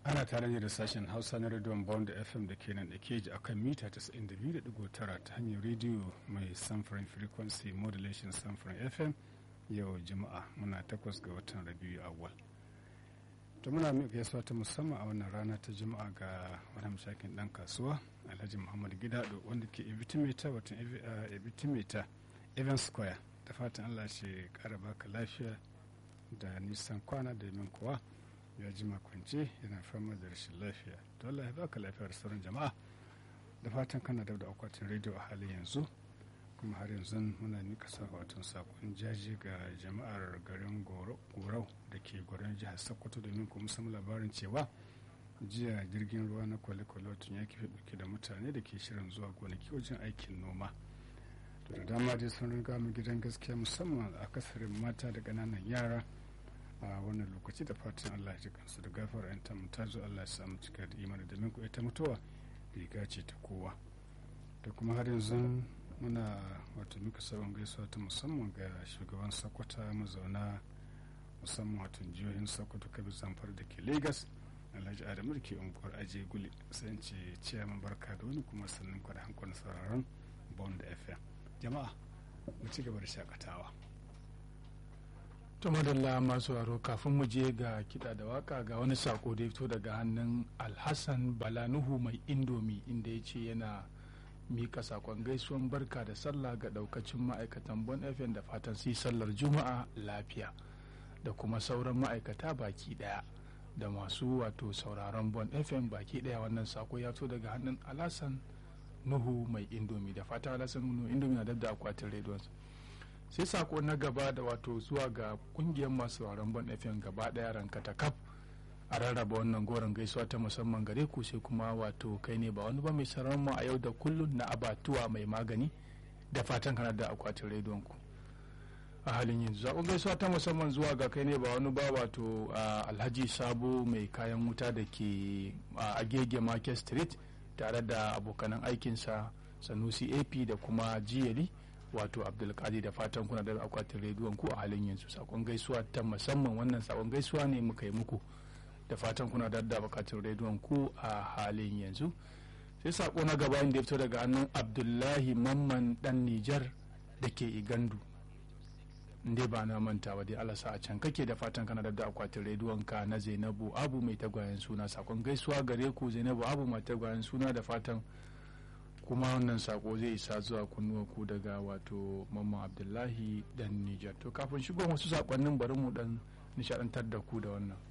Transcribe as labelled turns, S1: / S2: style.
S1: ana tare ne da sashen hausa na rediyon bond fm da ke nan da keji akan mita 92.9 ta hanyar rediyo mai samfurin frequency modulation samfurin fm yau juma'a muna takwas ga watan rabiu awal to muna mai gaisuwa ta musamman a wannan rana ta juma'a ga wani mashakin dan kasuwa alhaji muhammad gidado wanda ke ebitimeta watan ebitimeta evans square da fatan allah ce kara baka lafiya da nisan kwana da min kuwa ya ji kwance yana fama da rashin lafiya to Allah ya baka lafiyar sauran jama'a da fatan kana da akwatin rediyo a halin yanzu kuma har yanzu muna nika sakwatin sakon jaji ga jama'ar garin gorau da ke goron jihar sokoto domin kuma samu labarin cewa jiya jirgin ruwa na kwale-kwale tun ya kife dauke da mutane da ke shirin zuwa gonaki wajen aikin noma to da dama dai sun riga mu gidan gaskiya musamman a kasarin mata da ƙananan yara a wannan lokaci da fatan Allah ya ji kansu da gafara yan tamu ta zo Allah ya samu cika da imani domin ku ita mutuwa riga ce ta kowa da kuma har yanzu muna wato muka sabon gaisuwa ta musamman ga shugaban sakwata mazauna musamman wato jihohin sokoto kabi zamfara da ke lagos alhaji adamu da ke unguwar aje guli sai ce ciyaman barka da wani kuma sannan kwada hankali sauraron bond fm jama'a mu ci gaba da shakatawa
S2: to madalla masu waro kafin mu je ga kiɗa da waka ga wani sako da ya fito daga hannun alhassan balanuhu mai indomi inda ya ce yana mika sakon gaisuwan barka da sallah ga daukacin ma'aikatan bon fm da fatan su sallar juma'a lafiya da kuma sauran ma'aikata baki daya da masu wato sauraron bon fm baki daya wannan sako ya fito daga hannun alhassan nuhu mai indomi da fatan alhassan nuhu indomi na dab da akwatin rediyonsa sai sako na gaba da wato zuwa ga kungiyar masu sauraron bon fm gaba daya rankata kaf a rarraba wannan goron gaisuwa ta musamman gare ku sai kuma wato kai ne ba wani ba mai sauraron mu a yau da kullun na abatuwa mai magani da fatan kana da akwatin rediyon ku a halin yanzu zaɓen gaisuwa ta musamman zuwa ga kai ne ba wani ba wato alhaji sabo mai kayan wuta da ke a agege market street tare da abokanan aikinsa sanusi ap da kuma jiyali wato abdulkadir da fatan kuna da akwatin rediyon ku a halin yanzu sakon gaisuwa ta musamman wannan sakon gaisuwa ne muka yi muku da fatan kuna da akwatin rediyon ku a halin yanzu sai sako na gaba inda ya fito daga hannun abdullahi mamman dan nijar da ke igandu inda ba na manta ba dai alasa a can kake da fatan kana da akwatin rediyon ka na zainabu abu mai tagwayen suna sakon gaisuwa gare ku zainabu abu mai tagwayen suna da fatan kuma wannan sako zai isa zuwa kunnuwa ku daga wato mamman abdullahi dan nijar to kafin shigo wasu sakonnin bari mu dan nishadantar da ku da wannan